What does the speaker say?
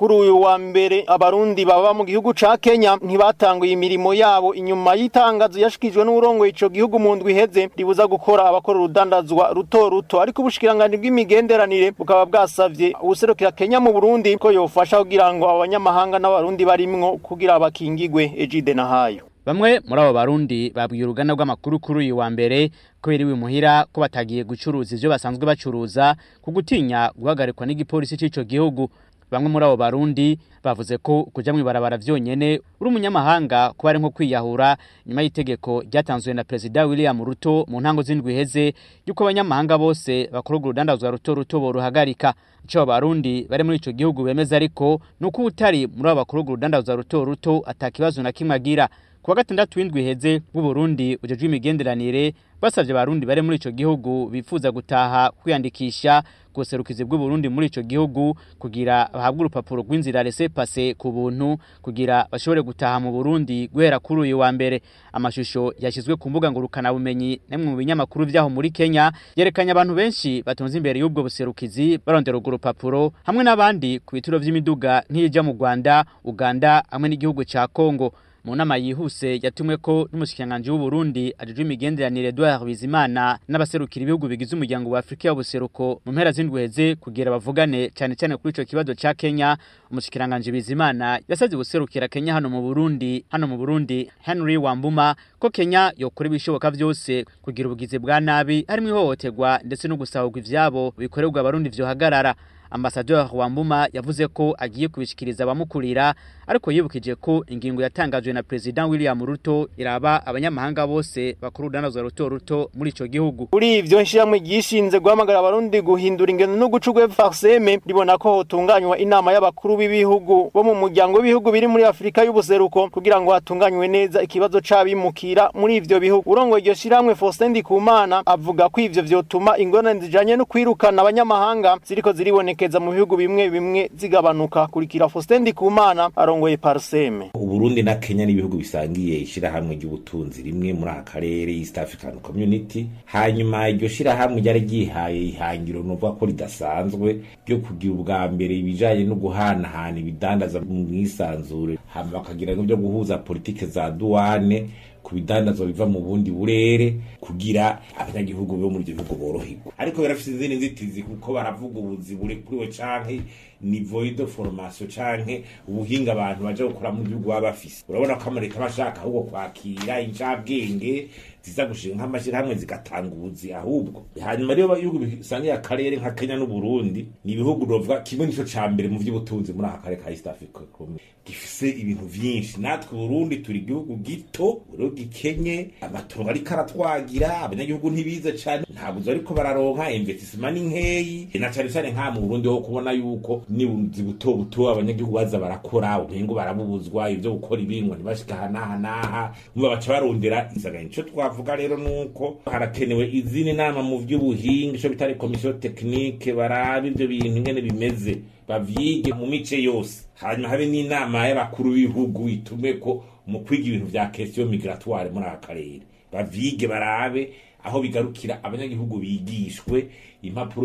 kuri uyu wa mbere abarundi baba mu gihugu ca Kenya ntibatanguye imirimo yabo inyuma y'itangazo yashikijwe n'urongo ico gihugu mu ndwi iheze ribuza gukora abakora urudandazwa ruto ruto ariko ubushikiranganje bw'imigenderanire bukaba bwasavye ubuserukira Kenya mu Burundi ko yofasha kugira ngo abanyamahanga n'abarundi barimwo kugira bakingigwe Ejide na hayo Bamwe muri abo barundi babwiye uruganda rw'amakuru kuri uyu wa mbere ko biriwe muhira ko batagiye gucuruza ivyo basanzwe bacuruza ku gutinya guhagarikwa n'igipolisi c'ico gihugu bamwe muri abo barundi bavuze ko kuja mwibarabara vyonyene uri umunyamahanga kuba ari nko kwiyahura nyuma y'itegeko ryatanzwe na perezida William Ruto mu ntango z'indwi heze yuko abanyamahanga bose bakora urudandazwa ruto ruto boruhagarika ico abo barundi bari muri ico gihugu bemeza ariko nuko utari muri abo bakora urudandazwa ruto ruto atakibazo na kimwe agira kuwa gatandatu w'indwi heze w'uburundi ujejwe imigenderanire basavye abarundi bari muri ico gihugu bifuza gutaha kwiyandikisha kuserukizi bw'uburundi muri ico gihugu kugira bahabwe urupapuro rw'inzira laissez passer ku buntu kugira bashobore gutaha mu Burundi guhera kuri uyu wa mbere amashusho yashizwe ku mbuga ngurukana bumenyi nemwe mu binyamakuru vyaho muri Kenya yerekanye abantu benshi batonze imbere y'ubwo buserukizi barondera urwo rupapuro hamwe n'abandi ku bituro vy'imiduga nk'ija mu Rwanda Uganda hamwe n'igihugu ca Kongo mu nama yihuse yatumwe ko n'umushikiranganje w'u Burundi ajejwe imigenderanire Edouard Bizimana n'abaserukira ibihugu bigize umuryango wa Afrika y'ubuseruko mu mpera z'indweze kugira bavugane cyane cyane kuri ico kibazo ca Kenya umushikiranganje Bizimana yasavye guserukira Kenya hano mu Burundi hano mu Burundi Henry Wambuma ko Kenya yokora ibishoboka vyose kugira ubugizi bwa nabi harimo ihohoterwa ndetse no gusahurwa ivyabo bikorerwa abarundi vyohagarara Ambassadeur Wambuma yavuze ko agiye kubishikiriza abamukurira ariko yibukije ko ingingo yatangajwe na President William Ruto iraba abanyamahanga bose bakuru urudandazwa ruto ruto muri ico gihugu. Kuri ivyo nshiramwe gishinze guhamagara abarundi guhindura ingendo no gucugwe farseme ribona ko hotunganywa inama y'abakuru b'ibihugu bo mu muryango w'ibihugu biri muri Afrika y'ubuseruko kugira ngo hatunganywe neza ikibazo c'abimukira muri ivyo bihugu. Urongo iryo shiramwe Faustin Ndikumana avuga ko ivyo vyotuma ingorane zijanye no kwirukana abanyamahanga ziriko ziriboneka keza mu bihugu bimwe bimwe zigabanuka kurikira Faustin Ndikumana arongoye Parseme Uburundi na Kenya ni ibihugu bisangiye ishirahamwe ry'ubutunzi rimwe muri aka karere East African Community hanyuma iryo shirahamwe ryari ryihaye ihangiro nuvuga ko ridasanzwe ryo kugira ubwa mbere ibijanye no guhanahana ibidandaza mu mwisanzure hama bakagira n'ibyo guhuza politike za duwane ku bidandazwa biva mu bundi burere kugira abanyagihugu bo muri ibyo bihugu boroherwa ariko birafite izindi nzitizi kuko baravuga ubuzi burekuriwe canke nivo de formation canke ubuhinga abantu baje gukora mu gihugu baba bafise urabona ko amareka bashaka ahubwo kwakira incabwenge ziza gushinga nk'amashyirahamwe zigatanga ubuzi ahubwo hanyuma rero ibihugu bisangiye akarere nka Kenya n'u Burundi ni ibihugu novuga kimwe nico ca mbere mu vy'ubutunzi muri aka karere ka East Africa gifise ibintu vyinshi natwe Burundi turi igihugu gito rero gikenye amatongo ariko aratwagira abanyagihugu ntibize cane ntabwo ariko bararonka investissement ni nkeyi na cane cane nka mu Burundi ho kubona yuko nibuzi buto buto abanyagihugu baza barakora umengo barabubuzwa ivyo gukora ibingwa ntibashika hanahanaha mba baca barondera insanganya ico twavuga rero nuko harakenewe izindi nama mu vy'ubuhinga ico bitari komisiyo tekinike barabe ivyo bintu ingene bimeze bavyige mu mice yose hanyuma habe n'inama y'abakuru b'ibihugu itume ko mu kwiga ibintu vya question migratoire muri aka karere bavyige barabe aho bigarukira abanyagihugu bigishwe impapuro